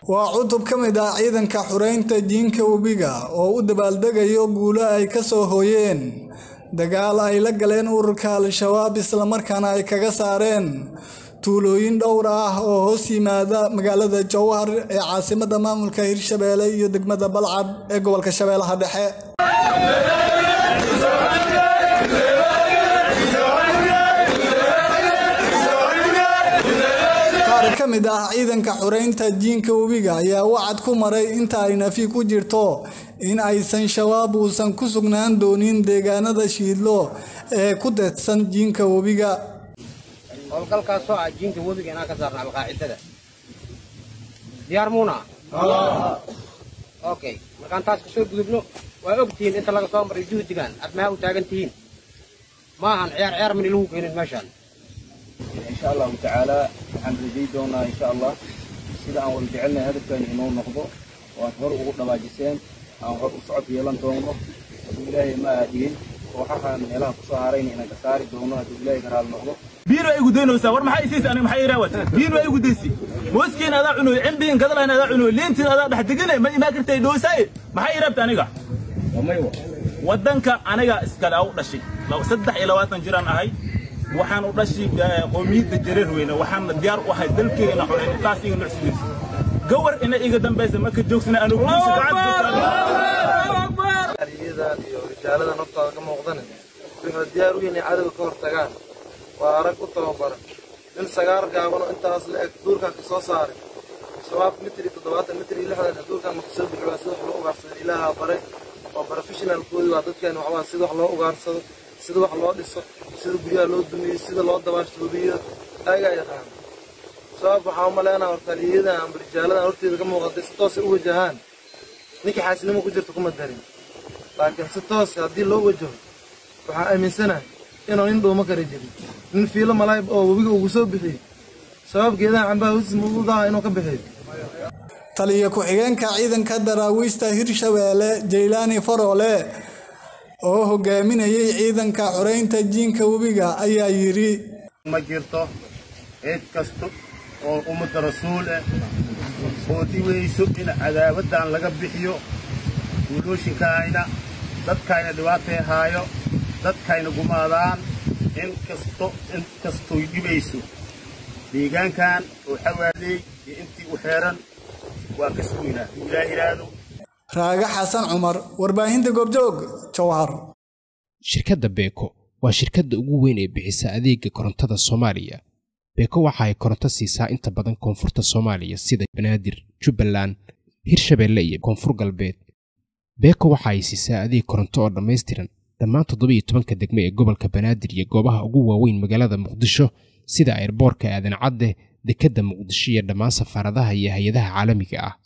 waa cutub ka mid ah ciidanka xureynta jiinka webiga oo u dabaaldegayo guulo ay ka soo hooyeen dagaal ay la galeen ururka al-shabaab islamarkaana ay kaga saareen tuulooyin dhowr ah oo hoos yimaada magaalada jowhar ee caasimada maamulka hirshabeelle iyo degmada balcad ee gobolka shabeellaha dhexe qaar ka mid ah ciidanka xureynta jiinka webiga ayaa wacad ku maray inta ay nafi ku jirto in aysan shabaab uusan ku sugnaan doonin deegaanada shiidlo ee ku deedsan jiinka webiga howlgalkaasoo ah jiinka webiga inaan ka saarno alqaacidada diyaar muuna okay markaan taas ka soo gudubno waa og tihiin inta laga soo maray juhdigan aad maxaa u taagan tihiin maahan ciyaar ciyaar min ilagu keenin meeshaan insha allahu tacaala waxaan rajay doonaa insha allah sida aan wada jecelnahay hadafkaani inoo noqdo oo aad hor ugu dhawaajiseen aan hor u socod yeelan doono hadduu ilaahay ma aadhiyin kooxahan meelaha kusoo harayna inaan ka saari doono hadduu ilaahay ka raali noqdo biin waa igu daynaysaa war maxaa isiisa aniga maxaa iraa wata biin waa igu daysi mooskiin adaa cunoy cimbiin kadalayn adaa cunoy liintiin adaa dhex degine ma imaa kartay dhoosaye maxaa ii rabta aniga waddanka aniga iskale au dhashay saddex iyo labaatan jiraan ahay waxaan u dhashay qoomiyadda jareer weyne waxaan diyaar u ahay dalkeyga ina xunayn taas iga nucsidiis gawar ina iga dambaysa marka joogsana anugu aliyadan iyo rijaaladan hortaada ka muuqdana waxay diyaar u yihiin cadowga ka hortagaan waa arag u tababaran nin sagaar gaabano intaas la eg duurkan ka soo saaray shabaab mitri toddobaatan mitri lixdan duurkan marka soo bixi waa sida wax loo ugaarsado ilaaha bare waa professionalkoodi waa dadkeena waxbaa sida wax loo ugaarsado sida wax loo dhiso sida guryaha loo dumiyo sida loo dabaashto webiyada ayagaa yaqaana shabaab waxaa umaleynaa horta aliyadan amba rijaaladan horteeda ka muuqatay si toosay u wajahaan ninkii xaasilnimo ku jirta kuma darin laakiin si toos haddii loo wajaho waxaa aaminsanahay inuu nin dhuuma kara jirin nin fiilo malaay oo webiga ugu soo bixiyey shabaab geedaha cambaha hoostiis mududaha inuu ka bixiyo taliyo ku-xigeenka ciidanka daraawiista hirshabeelle jaylaani faroole oo hogaaminayay ciidanka xureynta jiinka webiga ayaa yidhi ma jirto cid kasta oo ummadda rasuul ah oo diweyso in cadaabadan laga bixiyo guulooshinkayna dadkayna dhibaatay haayo dadkayna gumaadaan in kasto in kastoy dhibayso deegaankan oo xawaaley iyo intii u xeeran waa ka suginaa ilaa iraado raaga xasan cumar warbaahinta goobjoog jowhar shirkadda beeko waa shirkadda ugu weyn ee bixisa adeega korontada soomaaliya beeko waxa ay koronto siisaa inta badan koonfurta soomaaliya sida banaadir jubbaland hirshabeelle iyo koonfur galbeed beeko waxa ay siisaa adeeg koronto oo dhammaystiran dhammaan toddobiyo tobanka degmo ee gobolka banaadir iyo goobaha ugu waaweyn magaalada muqdisho sida ayrboorka aadan cadde dekedda muqdisho iyo dhammaan safaaradaha iyo hay-adaha caalamiga ah